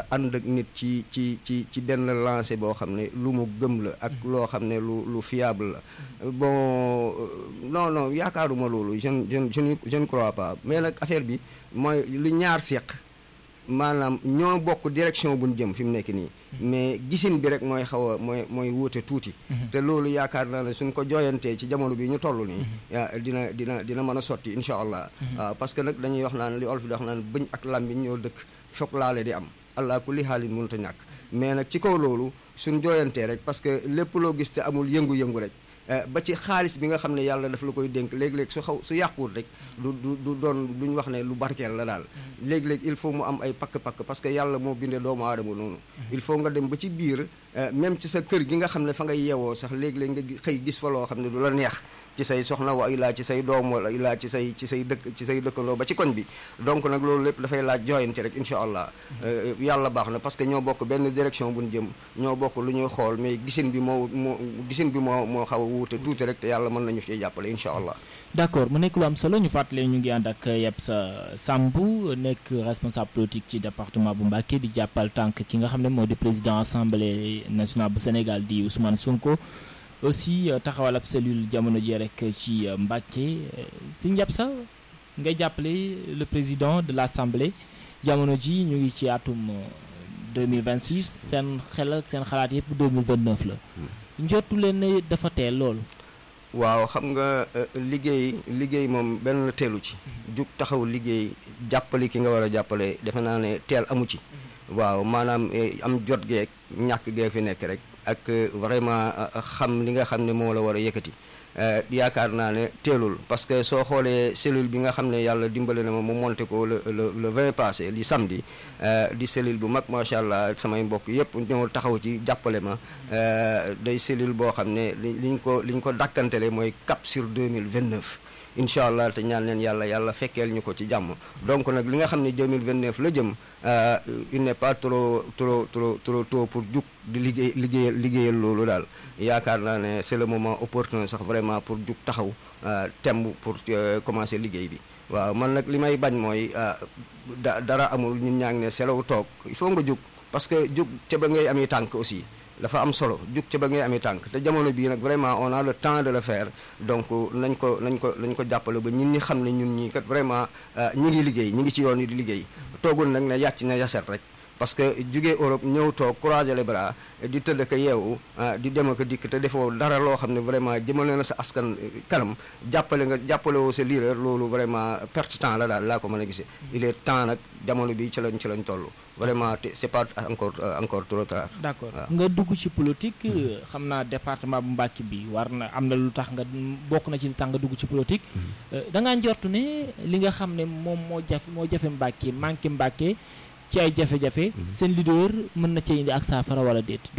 ànd ak nit ci ci ci ci benn lancé boo xam ne lu mu gëm la ak loo xam ne lu lu fiable la bon non non yaakaaruma loolu je je je je ne crois pas mais nag affaire bi mooy lu ñaar seq maanaam ñoo bokk direction bu ñu jëm fi mu nekk nii mais gisin bi rek mooy xaw a mooy mooy wuute tuuti te loolu yaakaar naa ne suñ ko jooyantee ci jamono bi ñu toll nii dina dina dina mën a sotti incha allah waaw parce que nag dañuy wax naan li olof di wax naan bëñ ak làmmiñ ñoo dëkk foog laale di am allah kulli xaalin mënut a ñàkk mais nag ci kaw loolu suñ jooyantee rek parce que lépp loo gis te amul yëngu-yëngu rek ba ci xaalis bi nga xam ne yàlla daf la koy dénk léeg-léeg su xaw su yàquwul rek du du du doon duñ wax ne lu barkeel la daal léeg-léeg il faut mu am ay pakk-pakk parce que yàlla moo bindee doomu aadama noonu il faut nga dem ba ci biir même ci sa kër gi nga xam ne fa nga yeewoo sax léeg-léeg nga xëy gis fa loo xam ne du la neex ci say soxna wa ilaa ci say doom wala ilaa ci say ci say dëkk ci say dëkkandoo ba ci koñ bi donc nag loolu lépp dafay laaj jooyante rek incha allah yàlla baax na parce que ñoo bokk benn direction bu ñu jëm ñoo bokk lu ñuy xool mais gisin bi moo moo gisin bi moo moo xaw a wuute tuuti rek te yàlla mën nañu ci jàppale incha allah d'accord mu nekk lu am solo ñu fàttali ñu ngi ànd ak Yebsa Samb nekk responsable politique ci département bu Mbacké di jàppal tànk ki nga xam ne moo di président assemblée nationale bu Sénégal di Ousmane Sonko aussi taxawal ab cellule jamono ji rek ci Mbacké si Yebsa ngay jàppale le président de l'assemblée jamono ji ñu ngi ci atum 2026 seen xel ak seen xalaat yëpp 2029 la njottu leen ne dafa teel loolu waaw xam nga liggéey liggéey moom benn teelu ci jug taxaw liggéey jàppale ki nga war a jàppale defe naa ne teel amu ci waaw maanaam am jot geek ñàkk gee fi nekk rek ak vraiment xam li nga xam ne moo la war a yëkkati yaakaar naa ne teelul parce que soo xoolee cellule bi nga xam ne yàlla dimbale na ma mu monté ko le le le vingt passé di samedi di cellule bu mag macha allah samay mbokk yëpp ñëw taxaw ci jàppale ma day cellule boo xam ne liñ ko liñ ko dàkkantele mooy cap sur deux mille vingt neuf incha allah te ñaan leen yàlla yàlla fekkeel ñu ko ci jàmm donc nag li nga xam ne 2029 la jëm il n'est pas trop trop trop trop tôt pour jug di liggéey liggéeyal liggéeyal loolu daal yaakaar naa ne c'est le moment opportun sax vraiment pour jug taxaw temb pour commencer liggéey bi waaw man nag li may bañ mooy da dara amul ñun ñaa ngi ne selaw toog il faut nga jug parce que jug ca ba ngay ami tànk aussi dafa am solo jug ca ba ngay amee tànk te jamono bii nag vraiment on a le temps de le faire donc nañ ko nañ ko nañ ko jàppale ba ñun ñi xam ne ñun ñii kat vraiment ñi ngi liggéey ñi ngi ci yoon yi di liggéey toogul nag ne yàcc na yaset rek parce que jugee Europe ñëw toog croiser les bras di tëdd ko yeewu di dem ak dikk te defoo dara loo xam ne vraiment jëmale na sa askan kanam jàppale nga jàppale woo sa leader loolu vraiment perte temps la daal laa ko mën a gisee il est temps nag jamono bi ci lañ ci lañ toll vraiment c'est pas encore encore trop tard. d'accord nga dugg ci politique xam naa département bu Mbacké bi war na am na lu tax nga bokk na ci lu tax nga dugg ci politique. da ngaa njortu ne li nga xam ne moom moo jafe moo jafe Mbacké manqué Mbacké ci ay jafe-jafe. seen leader mën na cee indi ak saafara wala déet.